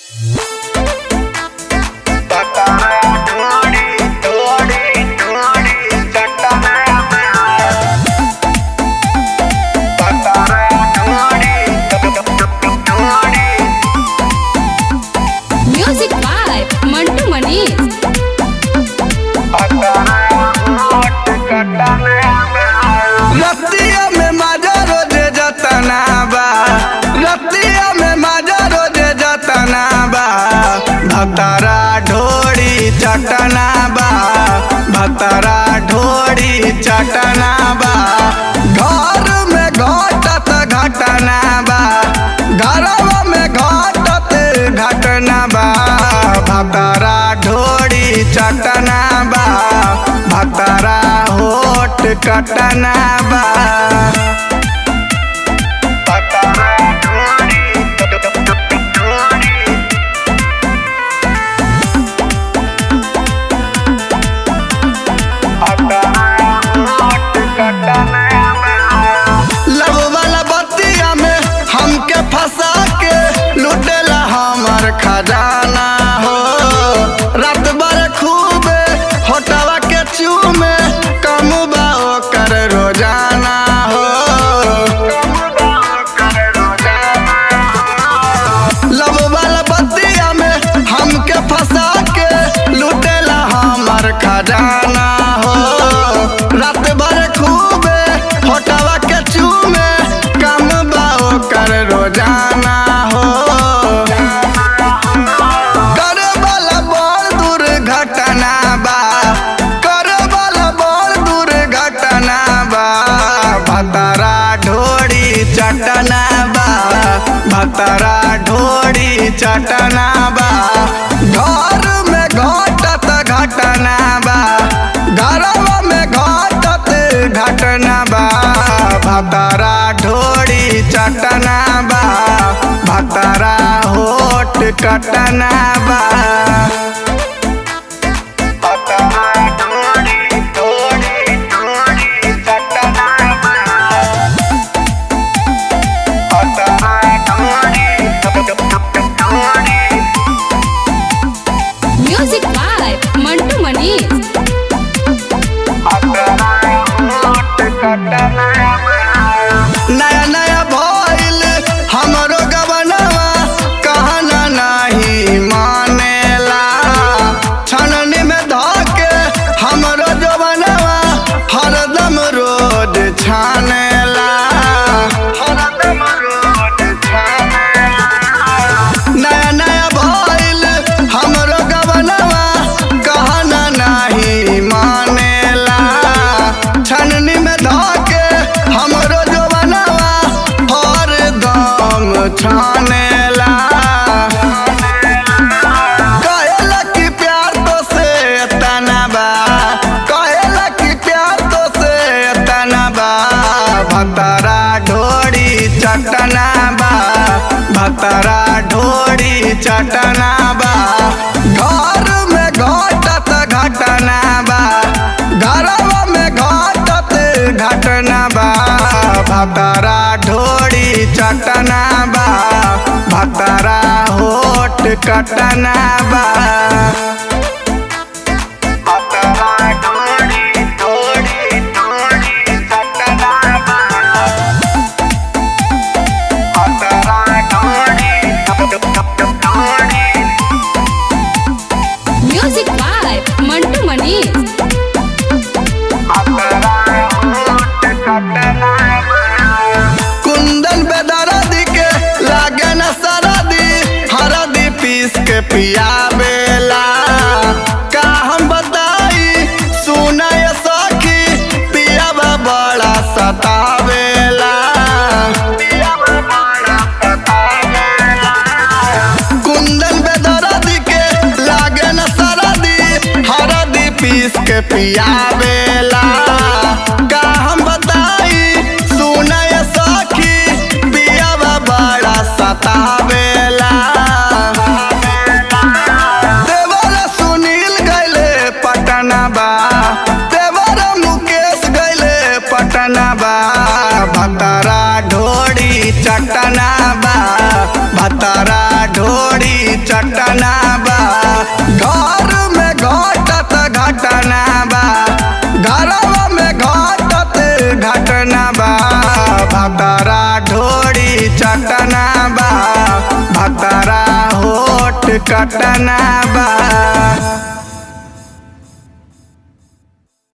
music by Mantu Manish रतिया में माजा रोजे जतना बा रतिया में माजा रोजे जतना बा भतरा ढोड़ी चटना बा भतरा ढोड़ी चटना बा घर में घटत घटना बा घरवा में घटत घटना बा भतरा ढोड़ी चटना बा भतरा होट कटना बा भतरा ढोड़ी लब वाला बतिया में हमके फंसा के लुटेला हमर खजाना हो रात भर खूबे होटवा के चूमे कम बा ओकर रोजाना हो लब वाला बतिया में हमके फंसा के लुटेला हमर खजाना हो रात भर खूबे होटवा के चूमे कम बा ओकर रोजाना हो करे वाला बड़ दुर्घटना बा करे वाला बड़ दुर्घटना बा भतरा ढोड़ी चटना बा भतरा ढोड़ी चटना बा घर में घटत घटना बा घरवा में घटत घटना बा भतरा ढोड़ी चटना बा भतरा होट कटना बा भतरा ढोड़ी ढोड़ी ढोड़ी चटना बा भतरा ढोड़ी ढोड़ी म्यूजिक बाय मंटू मनीष नया नया भइल हमरो गबनवा कहना नहीं मानेला छननी में धके हमरो जवनवा हरदम रोज छानेला हरदम रोज छानेला नया नया भइल हमरो गबनवा कहना नहीं मानेला छननी में धके हमरो जवनवा हरदम छानेला कहेला कि प्यार तो से तना बा कहेला कि प्यार तो से तना बा भतरा ढोड़ी चटना बा भतरा ढोड़ी चटना बा घर में घटत घटना बा घरवा में घटत घटना बा भतरा ढोड़ी चटना बा भतरा होट कटना बा भतरा ढोड़ी ढोड़ी ढोड़ी चटना बा भतरा ढोड़ी ढोड़ी म्यूजिक बाय मंटू मनीष कुंदन पे दरदी के लागे न सरदी हरदी पीस के पियावेला का हम बताई सुनय सखी पियावा बड़ा सतावेला कुंदन पे दरदी के लागे न सरदी हरदी पीस के पियावेला का हम बताई सुनय सखी पियावा बड़ा सतावेला देवर सुनील गैले पटना बा देवर मुकेश गैले पटना बा भतरा ढोड़ी चटना बा भतरा ढोड़ी चट चटना बा घर में घटत घटना बा घरवा में घटत घटना बा भतरा ढोरी चटना बा भतरा होठ कटना बा